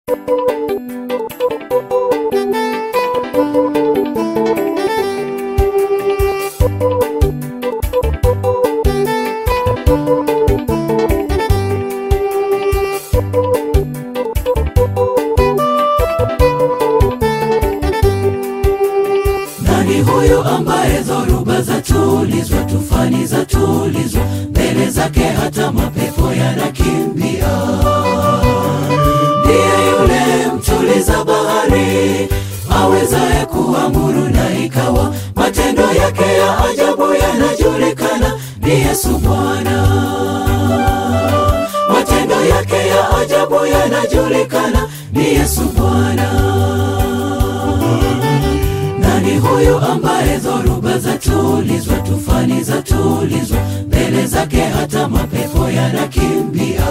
Nani huyu ambaye dhoruba za tulizwa, tufani za tulizwa, mbele zake hata mapepo yanakimbia? Ndiye yule mtuliza bahari, awezaye kuamuru na ikawa, matendo yake ya ajabu yanajulikana. Ni Yesu Bwana, matendo yake ya ajabu yanajulikana. Ni Yesu Bwana. Nani huyu ambaye dhoruba za tulizwa, tufani za tulizwa, mbele zake hata mapepo yanakimbia?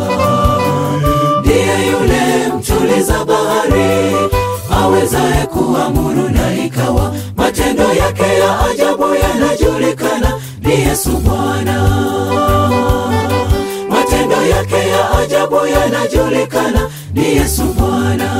Ndiye yule mtuliza bahari, awezaye kuamuru na ikawa, matendo yake ya ajabu yanajulikana. Ni Yesu Bwana, matendo yake ya ajabu yanajulikana. Ni Yesu Bwana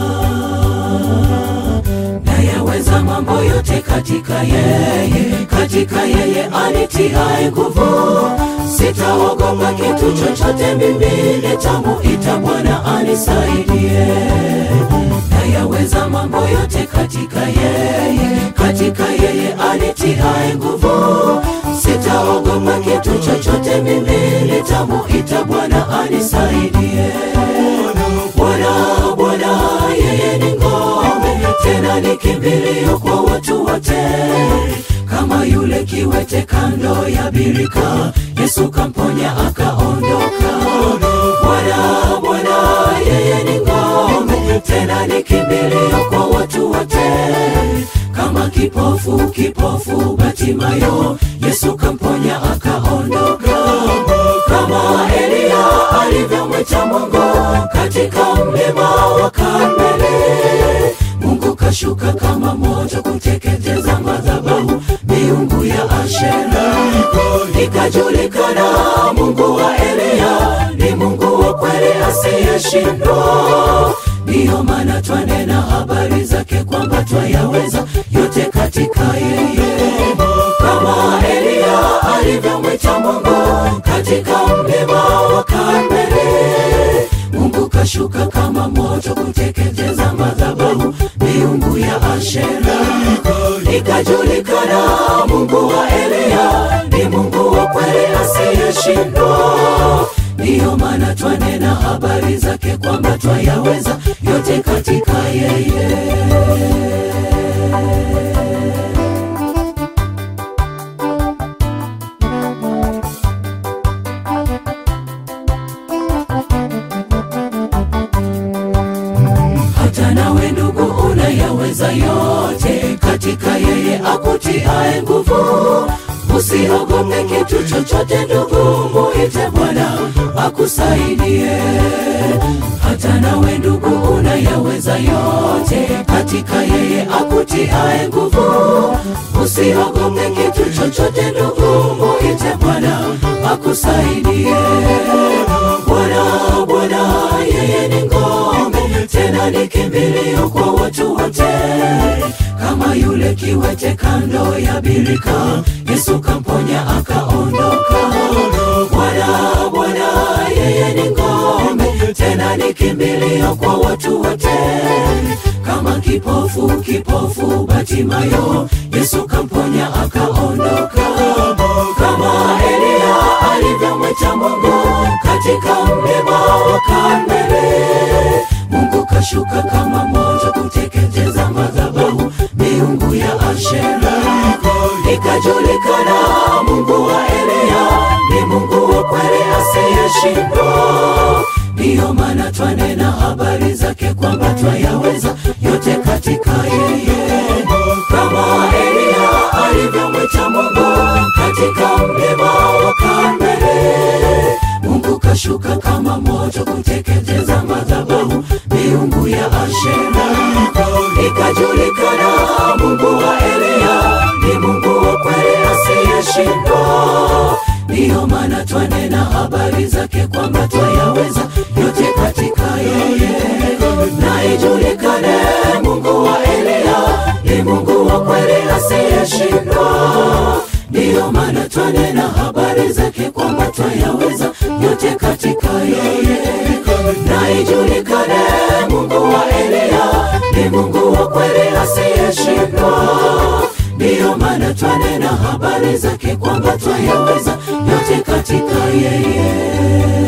nayaweza mambo yote katika yeye, katika yeye anitiaye nguvu. Sitaogopa kitu chochote, mimi nitamuita Bwana anisaidie. Nayaweza mambo yote katika yeye, katika yeye anitiaye nguvu. Sitaogopa kitu chochote, mimi nitamuita Bwana anisaidie. Bwana, Bwana, yeye ni ngome, tena ni kimbilio kwa watu wote. Kama yule kiwete kando ya birika, Yesu kamponya akaondoka. Bwana, Bwana, yeye ni ngome, tena ni kimbilio kwa watu wote. Kama kipofu, kipofu Batimayo, Yesu kamponya akaondoka. Kama Eliya alivyomwita Mungu katika mlima wa Karmeli, Mungu kashuka kama moto kuteketeza madhabahu miungu ya Ashera. Ikajulikana Mungu wa Eliya ni Mungu wa kweli asiyeshindwa. Ndiyo maana twanena habari zake kwamba twayaweza yote katika yeye, kama Eliya alivyomwita Mungu katika mlima wa Karmeli. Mungu kashuka kama moto kuteketeza madhabahu miungu ya Ashera. Ikajulikana Mungu wa Eliya ni Mungu wa kweli asiyeshindwa. Ndiyo maana twanena habari zake kwamba twayaweza yote katika yeye. hata nawe ndugu unayaweza yote katika yeye akutiaye nguvu. Usiogope kitu chochote ndugu, muite Bwana akusaidie. Hata nawe ndugu unayaweza yote katika yeye akutiaye nguvu. Usiogope kitu chochote ndugu, muite Bwana akusaidie. Bwana, Bwana, yeye ni ngome, tena ni kimbilio kwa watu wote. Kama yule kiwete kando ya birika, Yesu kamponya akaondoka. Bwana, Bwana, yeye ni ngome, tena ni kimbilio kwa watu wote. Kama kipofu, kipofu Batimayo, Yesu kamponya akaondoka. Kama Eliya alivyomwita Mungu katika mlima wa Karmeli, Mungu kashuka kama moto kuteketeza madhabahu miungu ya Ashera. Ikajulikana Mungu wa Eliya ni Mungu wa kweli asiyeshindwa. Ndiyo maana twanena habari zake kwamba twayaweza yote katika yeye, kama Eliya alivyomwita Mungu katika mlima wa Karmeli. Mungu kashuka kama moto kuteketeza madhabahu miungu ya Ashera. Ikajulikana Mungu wa Eliya ni Mungu wa kweli asiyeshindwa. Ndiyo maana twanena habari zake kwamba twayaweza yote katika yeye, twanena habari zake kwamba twayaweza yote katika yeye na ijulikane mungu wa eliya ni mungu wa kweli asiyeshindwa ndiyo maana twanena habari zake kwamba twayaweza yote katika yeye